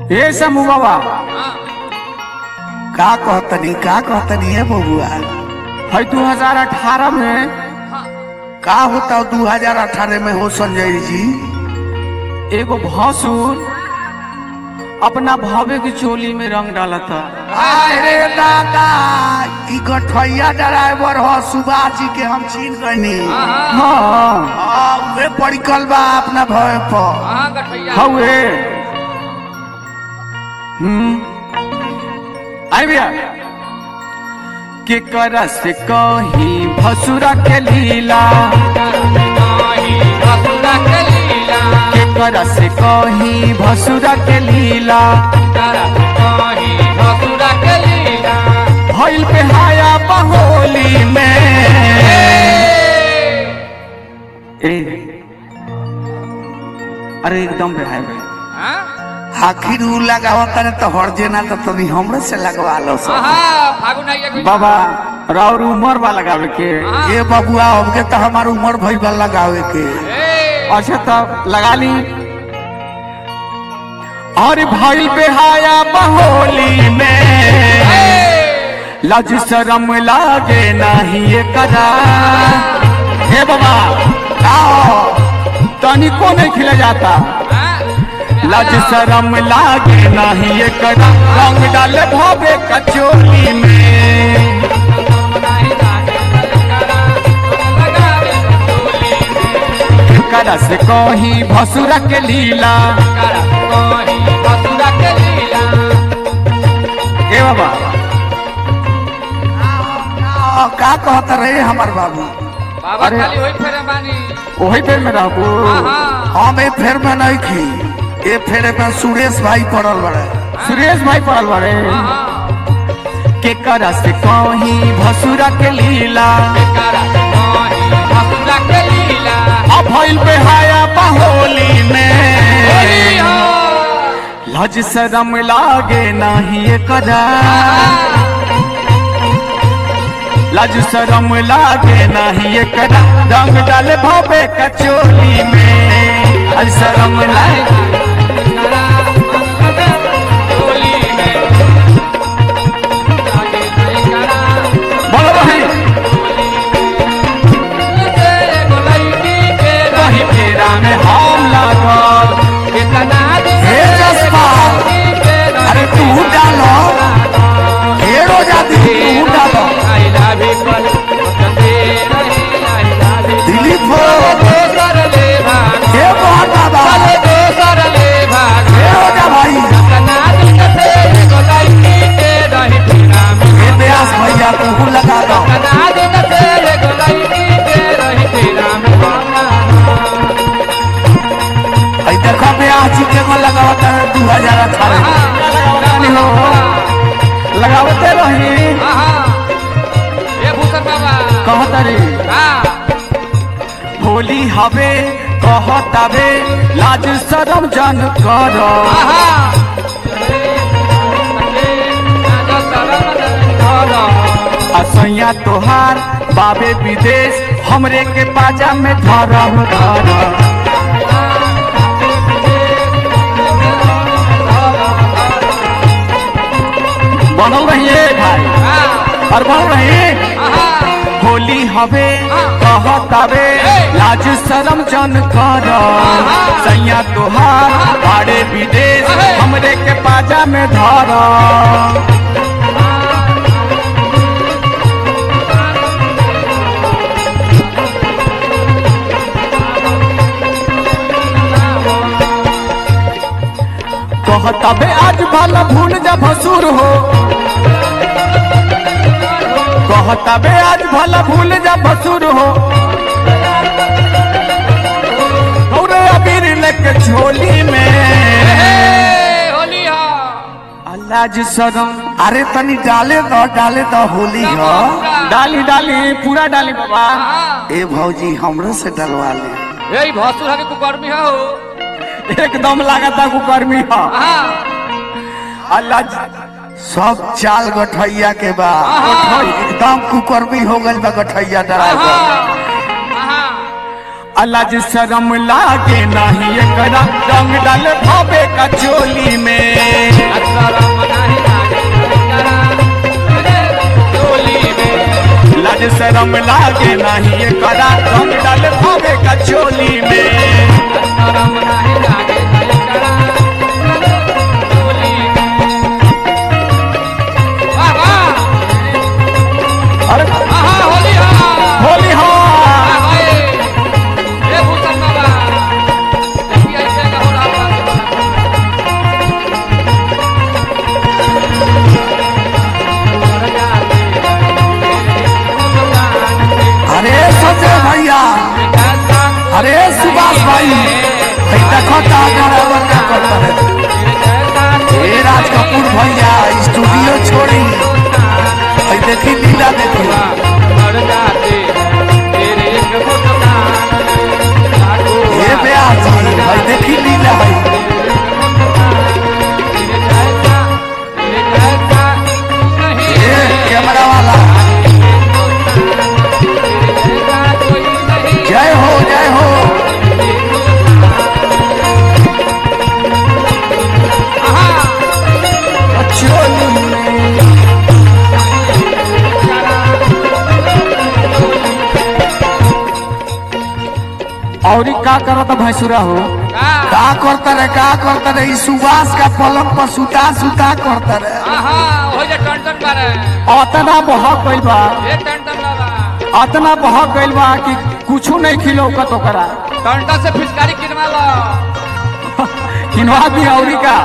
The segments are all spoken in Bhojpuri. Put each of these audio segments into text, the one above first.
ए समू बाबा का कहतनी का कहतनी है बबुआ है दू हजार अठारह में का होता दू हजार अठारह में हो संजय जी एगो भसुर अपना भावे की चोली में रंग डाला था अरे दादा ई गठैया ड्राइवर हो सुभाष जी के हम छीन गनी हाँ हाँ वे पड़िकल बा अपना भय पर हवे हम्म आई भैया के करा से कही भसुरा के लीला के करा से कही भसुरा के लीला भइल पे हाया बहोली में ए अरे एकदम बेहाय भाई आखिर ऊ लगावता ने तो हर जेना तो तनी हमरे से लगवा लो सब बाबा राउर उमर वाला लगावे के ये बबुआ हमके तो हमार उम्र भइल बा लगावे के अच्छा तब लगा ली और भइल बेहाया बहोली में लज शरम लागे नाही ये कदा हे बाबा आओ तनिको नहीं खिला जाता लज शरम लागे नाही ये कदा रंग डाले भोबे कचोली में कदा से कही भसुरा के लीला ए बाबा आ, का कहता रहे हमार बाबू बाबा अरे। खाली होई फेरे बानी वही पे में रहबू हाँ हम ए फेर में नहीं खी ए फेरे में सुरेश भाई पड़ल बड़े सुरेश भाई पड़ल बारे के करा से कही भसुरा के लीला अब भइल बेहाया बहोली में लज शरम लागे नाही ये कदा लज शरम लागे नाही ये कदा रंग डाले भोबे कचोली में लज शरम लागे बोलो भाई वही फेरा में हम लागल हे जसपाल अरे तू डालो हेरो जाती तू डालो दिलीप हो हे मोहन बाबा हे हो जा भाई हे व्यास भैया तू लगा दो आई देखो व्यास जी के को लगावता है दू हजार अठारह लगावते रही कहता रे होली हवे कहतावे लाज शरम जन कर असैया तोहार बाबे विदेश हमरे के पाजा में धरम धर बनल रहिए भाई और बनल रही होली हवे कहतावे लाज शरम जन कर सैया तोहार बाड़े विदेश हमरे के पाजा में धर कहतावे आज भला भूल जा भसुर हो कहतावे आज भला भूल जा भसुर हो और अबीर लेके झोली में अल्लाह शरम अरे तनी डाले दो डाले दो होली हो डाली डाली पूरा डाली बाबा ए भौजी हमरे से डलवा ले यही भसुर हके कुकर्मी हो एकदम लागता कुकर्मी हा अल्लाह सब चाल गठैया के बा आहा। एकदम कुकर्मी हो गइल बा गठैया ड्राइवर अल्लाह जी शरम लागे नहीं एकरा रंग डाल भावे का चोली में शरम लागे नहीं ये करा रंग डाल भावे का चोली में शरम नाही लागे नाही करा डोली वाह वाह अरे आहा होली हा होली हो हाय ये भूषण बाबा देखिए ऐसे का हो रहा अरे संजय भैया अरे सुभाष भाई भाई देखो ता ड्राइवर क्या करता है ए राज कपूर भैया स्टूडियो छोड़ी भाई देखी लीला देखी ये ब्याह जी भाई देखी लीला भाई ये कैमरा वाला जय हो जय हो चोली में और का करत भैंसुरा हो का करता रे का करता रे ई सुभाष का पलंग पर सुता सुता करता रे अतना बहक गइल बा टंटा अतना बहक गइल बा कि कुछो नहीं खिलौकत ओकरा से फिचकारी किनवा लो किनवा दी औरी का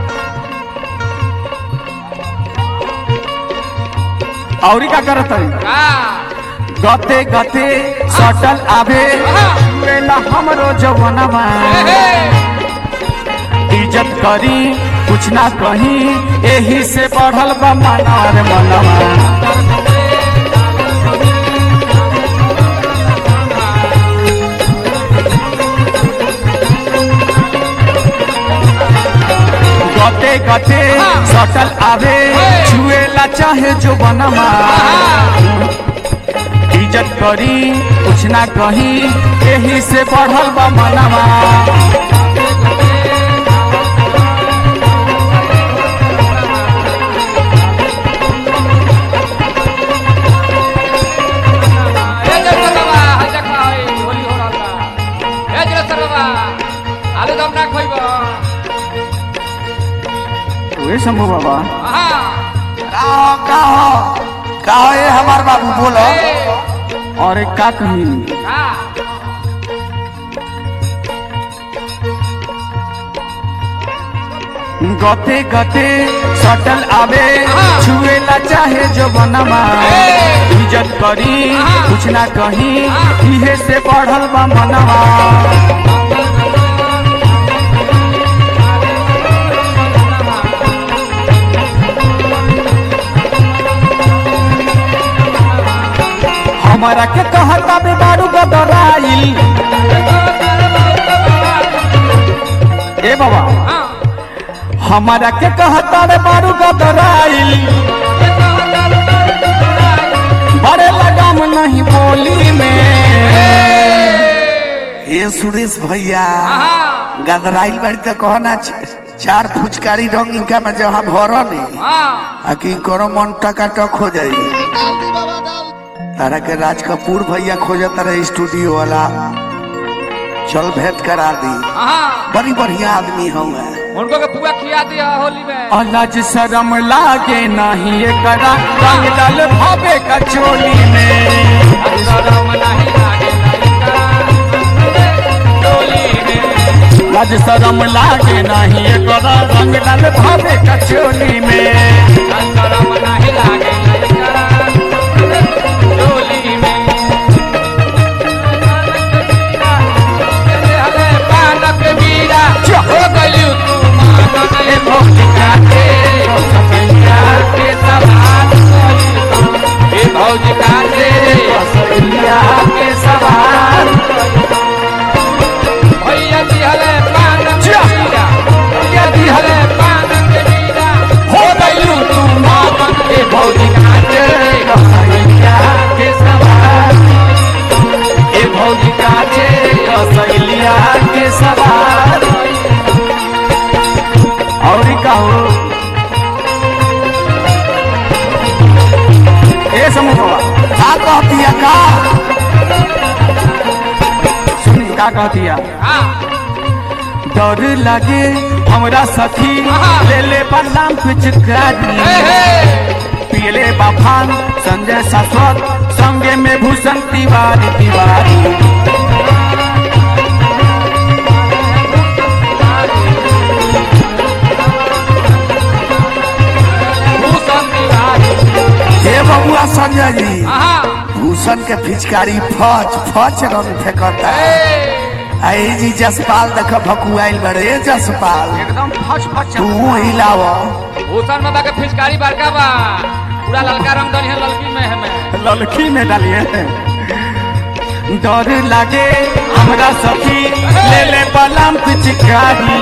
औरी का करत है का गते गते सटल आवे मेला हमरो जवनवा हे हे इज्जत करी कुछ ना कही एही से बढ़ल बा मनार मनवा गते गते सटल आवे छुएला चाहे जो बनवा इज्जत करी कुछ ना कही एही से बढ़ल बा मनवा ए जगह बाबा हा देखा है होली हो रहा ए जगह बाबा आलू दम ना खोइबो वे शंभू बाबा आहा का हो का हो का हो ये हमार बाबू बोलो ए और एक का कही का गते गते सटल आवे हाँ। छुएला चाहे जो बनवा ए। इज्जत करी हाँ। कुछ ना कही हाँ। इहे से बढ़ल बा मनवा हमारा के कहता बे बारू गदराइल ए बाबा हां हमारा के कहता रे बारू गदराइल बड़े लगाम नहीं बोली में ये सुरेश भैया आहा गदराइल बाड़ी तो कहना छ- चार फुचकारी रंग इनका में जहाँ भर नहीं हां आ कि करो मन टका टक हो जाई तारा के राज कपूर भैया खोजत रहे स्टूडियो वाला चल भेंट करा दी हां बड़ी बढ़िया आदमी हूँ उनको के पुआ खिया दिया होली में अलज शरम लागे नहीं एकरा रंग डाल भावे का चोली में शरम नहीं लागे लइका डोली में लज शरम लागे नहीं एकरा रंग डाल भावे का चोली में शरम नहीं लागे लइका डोली में हले पानक बीरा हो गलियो तू मानन ए भौजिका के सपैया के सवाल ए भौजिका के सैया के सवार भैया जी हले पानक बीरा भैया जी हले पानक बीरा हो गइलू तू मावन ए भौजिका के सैया के सवार ए भौजिका के सैलिया के सवार और का हो ए समूह बाबा का का कहतिया का सुनी का कहतिया हाँ डर लगे हमरा सखी आहा। ले ले बलराम पिचकारी हे हे पियले बाफान संजय शाश्वत संगे में भूषण तिवारी तिवारी भूषण तिवारी हे बबुआ संजय जी हाँ भूषण के पिचकारी फच फच रंग फेंकता हे आई जी जसपाल देख भकुआइल बड़े जसपाल एकदम फच फच तू हिलाव भूषण बाबा के फिचकारी बड़का बा पूरा ललका रंग दनी है ललकी में है में ललकी में डालिए डर लगे हमरा सखी ले ले बलराम पिचकारी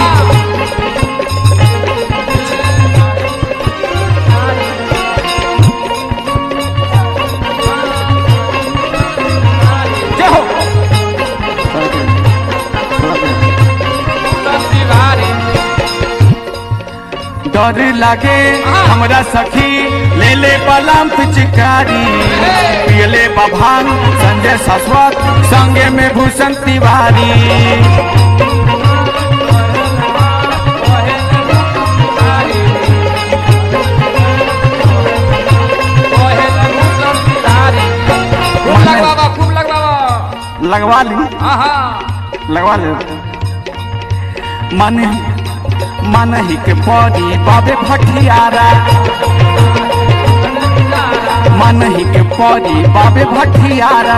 जय हो भूषण तिवारी डर लगे हमरा सखी ले ले बलराम पिचकारी पियले बभान संजय शाश्वत संगे में भूषण तिवारी खूब लग बाबा खूब लग बाबा लगवा ली हाँ हाँ लगवा ले मन मन ही के पौड़ी बाबे भटियारा मन ही के पौड़ी बाबे भटियारा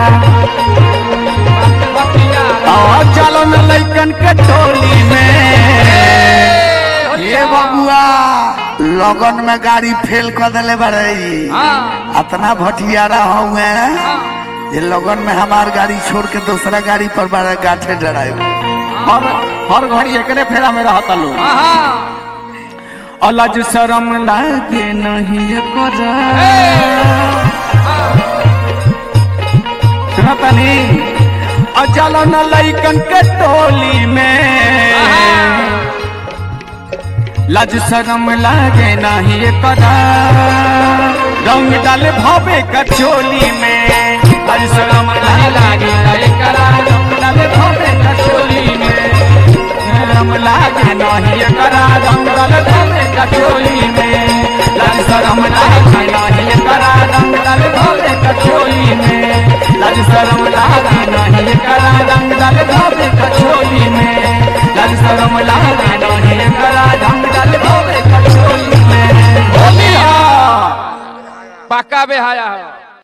और चलो न लैकन के टोली में ये बबुआ लगन में गाड़ी फेल कर दिले बड़े हाँ अतना भटियारा हुए ये लगन में हमार गाड़ी छोड़ के दूसरा गाड़ी पर बड़ा गाठे डराए हर हर घड़ी एकरे फेरा में रहता लोग हाँ अलज शरम लागे नहीं कर सुनतनी अचल न लैकन के टोली में लज शरम लागे नहीं कर रंग डाले भावे कचोली में लज शरम नहीं लागे नहीं करा रंग डाले भावे कचोली में शरम लागे नहीं करा रंग डाले भावे कचोली में लज शरम लागे नहीं करा रंग डाले भावे कचोली में लज शरम लागे नहीं करा रंग डाले भावे कचोली में लज शरम लागे नहीं करा रंग डाले भावे कचोली में बोलिया पक्का बेहाया है